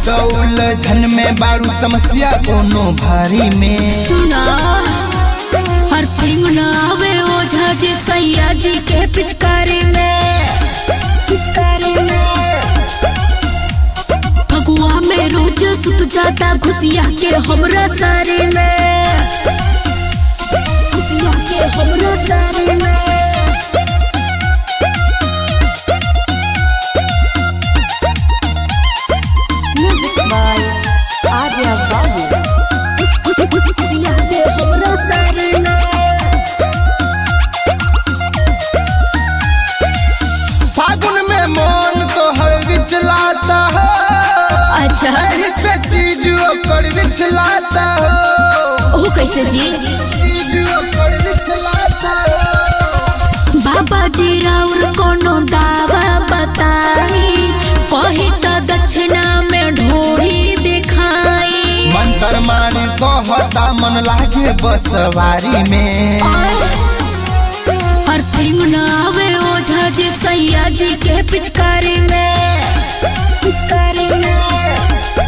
तो उलझन में बारू समस्या कोनो भारी में सुना हर थिंग न आवे ओझा जी सैया जी के पिचकारी में पिचकारी में फगुआ में रोज सुत जाता घुसिया के हमरा सारे में घुसिया के हमरा सारे में Music by Arya Babu. घुसिया के हमरा सारे में फागुन में मन तो हर विचलाता हो अच्छा एही से चीज ओकर विचलाता हो ओ कैसे जी चीज ओकर विचलाता हो बाबा जी राउर कोनो दावा बताई कही तो दक्षिणा में ढोरी दिखाई मंत्र मारी कहता मन लागे बसवारी में हर थिंग न आवे ओझा जी सैया जी के पिचकारी में पिचकारी में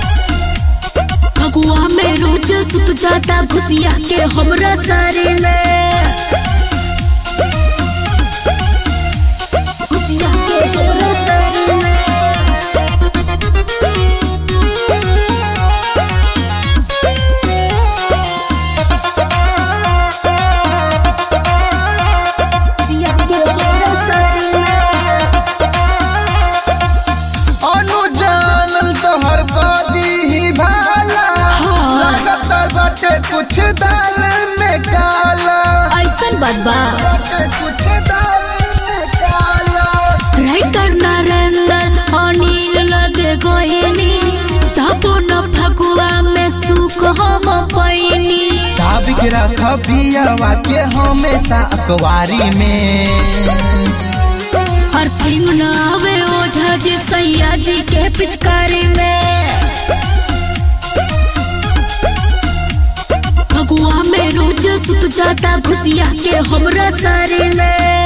फगुआ में रोज सुत जाता घुसिया के हमरा सारे में घुसिया के हमरा सारे में घुसिया के हमरा सारे में अनुजानन तोहर कदी ही भाला हाँ। लागत बाटे कुछ दाल में काला ऐसन बात बा बाटे कुछ दाल में काला राइटर नरेंद्र अनिल लगे गोहिनी तबो न फगुआ में सुख हम पैनी दाबिक रख पियावा के हमेशा अखबारी में हर थिंग न आवे ओझा जी सैया जी के पिचकारी में फगुआ में रोज सुत जाता घुसिया के हमरा सारे में